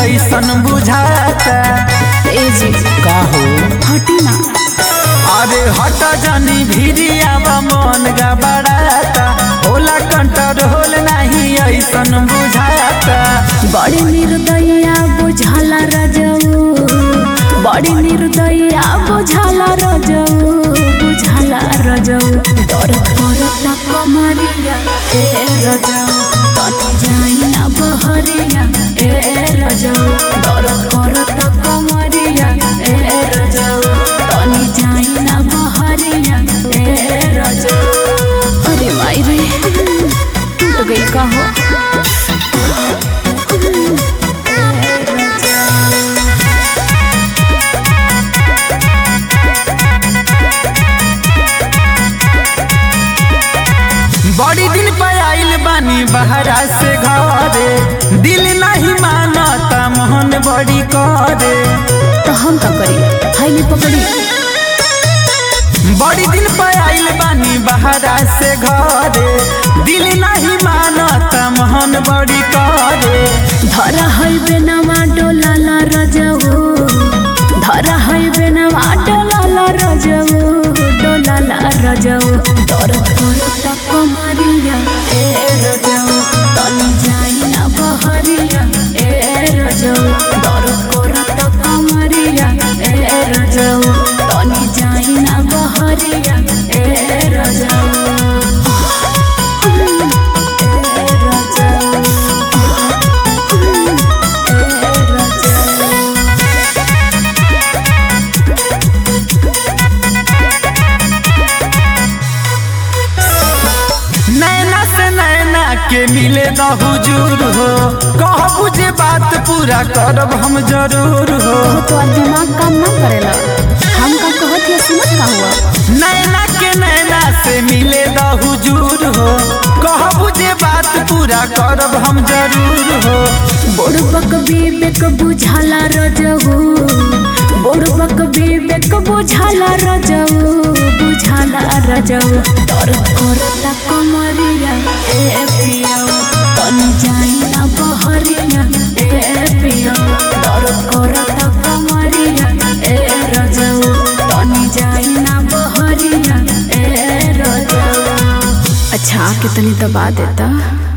ऐसन बुझाता ए जी का हो हटी ना अरे हट जानी भिरियावा मन गबड़ाता होला कंट्रोल नहीं ऐसन बुझाता बड़ी निर्दया बुझाला रजऊ बड़ी निर्दया बुझाला रजऊ बुझाला रजऊ डर करता कमरिया ए रजऊ तनी जाई ना बहरिया ए रजऊ डर करता कमरिया ए रजऊ तनी जाई ना बहरिया ए रजऊ अरे माई रे टूट गई का हो बड़ी दिन पे आइल बानी बहरा से घरे दिल नहीं मानता मोहन बड़ी करे तो हम का करी हाईली पकड़ी बड़ी दिन पे आइल बानी बहरा से घरे दिल नहीं मानता मोहन बड़ी करे धरा है बेनवा डोला ला रजऊ धरा है बेनवा डोला ला रजऊ डोला ला रजऊ डर करता कमरिया ए रजऊ तनी जाई ना बहरिया ए रजऊ डर करता कमरिया ए रजऊ तनी जाई ना बहरिया ए रजऊ ए रजऊ नैना से नैना के मिले न हुजूर हो कह बुझे बात पूरा करब हम जरूर हो तो दिमाग काम ना करेला हम का कहत है सुनत का हुआ नैना के नैना से मिले न हुजूर हो कह बुझे बात पूरा करब हम जरूर हो बुड़बक विवेक बुझाला रजऊ बुड़बक विवेक बुझाला रजऊ बुझाला रजऊ डर करता कमरिया ए पिया तनी जाई ना बहरिया ए पिया डर करता कमरिया ए रजऊ तनी जाई ना बहरिया ए रजऊ अच्छा आके तनी दबा देता